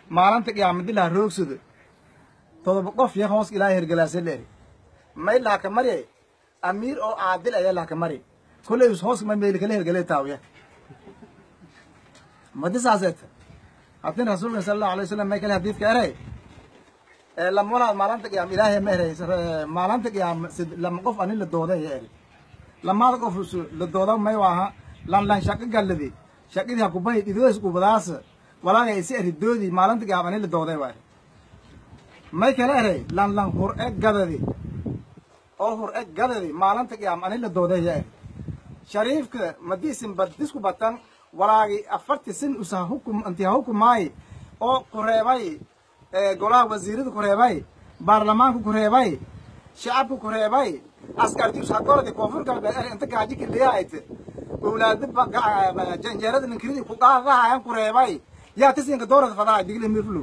maalinta qiyaamadilaha roogsado todoba qof ya hoos ilaahay hergalaasa leeri may laaka marye amiir oo caadil ayaa laaka mari kolley hoos ma meyli kala hergale taawiya madi saaseeta haddin rasuulka sala allahu alay wasalam may kale hadiidka eray lamalaad maalinta qiyaam ilaahay ma eray maalinta qiyaam lama qof ani la dooday ya eri lamaada qof la dooda may waaha lan lan shaqo galladi shaqadii hakubahi dhidoos kubadaas walaaga isi eri doodi maalinta qiyaam ani la dooday waa eri may kale eray lan lan hur e gadadi oo hur e gadadi maalinta qiyaam ani la dooday ya eri shariifka madiisin badisku batan walaagi afarti sin usa hukum intiha hukumaay oo kureebay golaha wasiirada kureebay baarlamaanka kureebay shacabka kureebay askarti ushakoradi koonfur galbeed er inta gaaji kiliyaayte owlaada janjeerada ninkiridi kuqaadahayan kureebay yaa tisinka doorata fadahay digli mirflu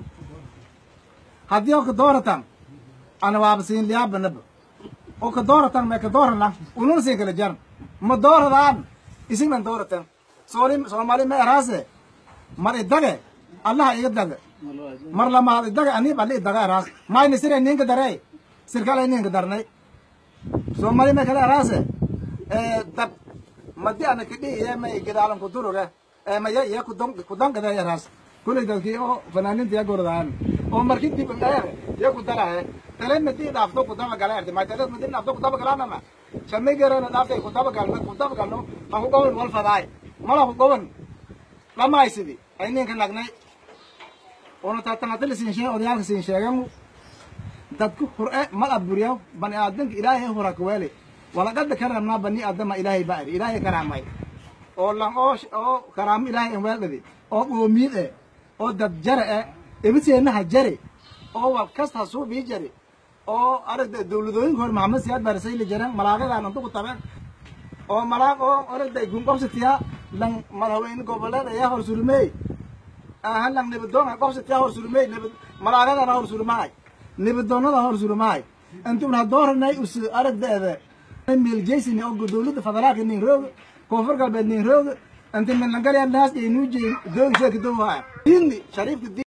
haddii oo ka dooratan ana waaba siin liyaabanaba oo ka dooratan mee ka doorana ununa siin kala jaran ma dooradaan isignan dooratan sooli soomaali ma eraase mar idage allaha iga daga mar lamaad idaga aniib alli idaga eraas mayna sire ninka darey sirkala ninka darnay soomaali ma kala eraase dab madi ana kidhi iyo may gidaalan kuduruge maya iyo kudon kudankada eraas kulay dadkii oo fanaaninta ya gorodaan oo marki dib dheer ya kudarahe tale madi dhaafto kudaba gala erti may tale madi dhaafto kudaba galaanama shamay garana dhaaftay kudaba galno kudaba galno ha ku gowan wal fadaay mala ku gowan lamaysidi ay ninka nagnay ona tatanatali siin sheeg odayaalka siin sheegan dadku hur-e mal aburiya bani aadanka ilaahay hura kaweele walaqada karamnaa bani aadama ilaahay baa iri ilaahay karaamay oo lan oo oo karaamo ilaahay en weeldhadi oo qoomiid e oo dad jare e ebiseenaha jare oo wal kasta suubii jare oo aragda dawladooyinka hore maxamed siyaad barisayli jaren malaaqadaan inta ku tabeen oo malaaq oo aragda gunqobsitiya lan madaxweyne goboleed ayaa hor surmey aha lan nibadoon qobsitiya hor surmey nibad malaaqadana hor surmaay nibadoonada hor surmaay intuna dooranay us aragdeeda miljaysin oo dawladda federaalka nin roog koonfur galbeed nin roog inta milangalya naas iyo nuujay doog sheeka dowhaa shariifka